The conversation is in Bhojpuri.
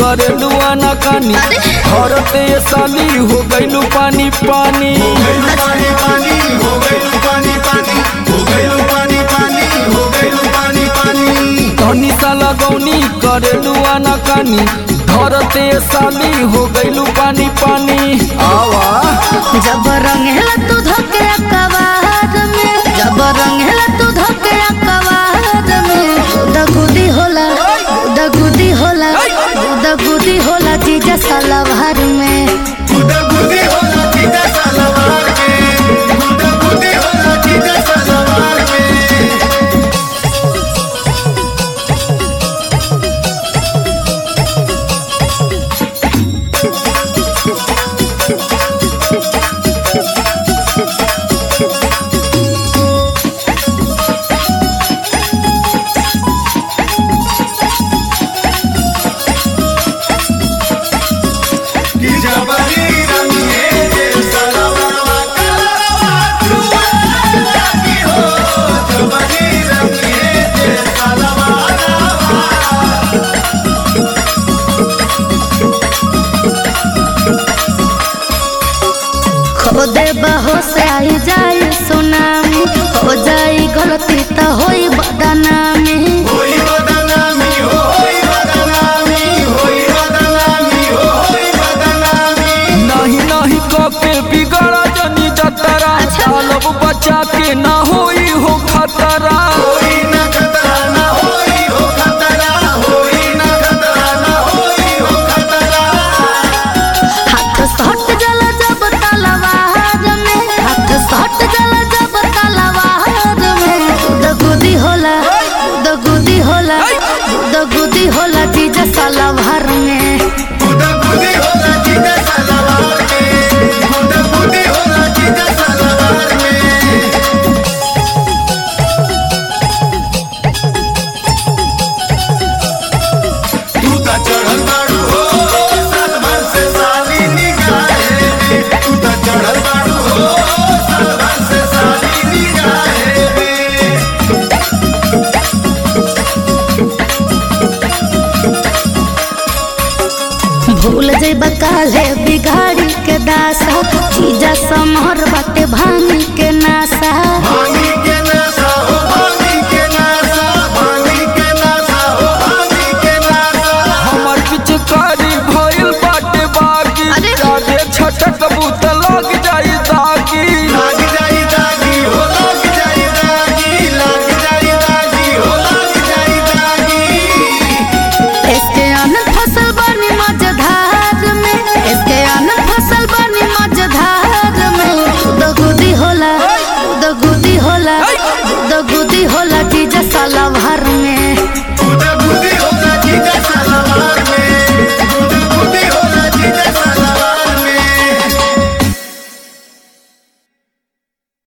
करे लुआना कानी औरते साली हो गइलू पानी पानी पानी पानी हो गइलू पानी पानी हो गइलू पानी पानी हो गइलू पानी पानी धनी साला गौनी करे लुआना कानी धरते साली हो गइलू पानी पानी आवा जब रंगेला तू धोके कवार में जब रंगेला तू धोके कवार में दगुदी होला दगुदी होला दगुदी होला जीजा सलवार में गुदा गुदी होला जीजा सलवार में गुदा गुदी होला जीजा सलवार में कि जबरी रंगे जे सलवारवा कलरवा छुआ लागी हो जबरी रंगे जे सलवारवा खो दे बहो से आई जाई सुनामी हो जाई गलती तो होई बदनामी होई बदनामी हो होई बदनामी होई बदनामी हो होई बदनामी नहीं नहीं कके बिगड़ा जनी जतरा चालब बचा के ना होई हो खतरा होई न खतरा न होई हो खतरा होई न खतरा न होई हो खतरा हाथ सट जल जब तलवार में हाथ सट जल जब तलवार में दगुदी होला दगुदी होला दगुदी होला जीजा सलवार में गुदा गुदी होला जीजा सलवार में गुदा गुदी होला जीजा सलवार में तू त चढ़ल बाड़ू हो साल भर से साली निगाहे में तू त चढ़ल बाड़ू हो साल भर से साली निगाहे में भूल जइबा काले बिगाड़ी के दासा जीजा समहर बाटे भांगी के नासा भांगी के नशा हो भांगी के नशा भांगी के नशा हो भांगी के नशा हमर पिचकारी भइल बाटे बागी अरे! जादे छटक बूत लग जाई दागी लाग जाई दागी हो लाग जाई दागी लाग जाई दागी हो लाग जाई दागी इसके आनंद फसल बनी मझधार में इसके आनंद फसल बनी मझधार में दगुदी होला दगुदी होला दगुदी होला जीजा सलवार में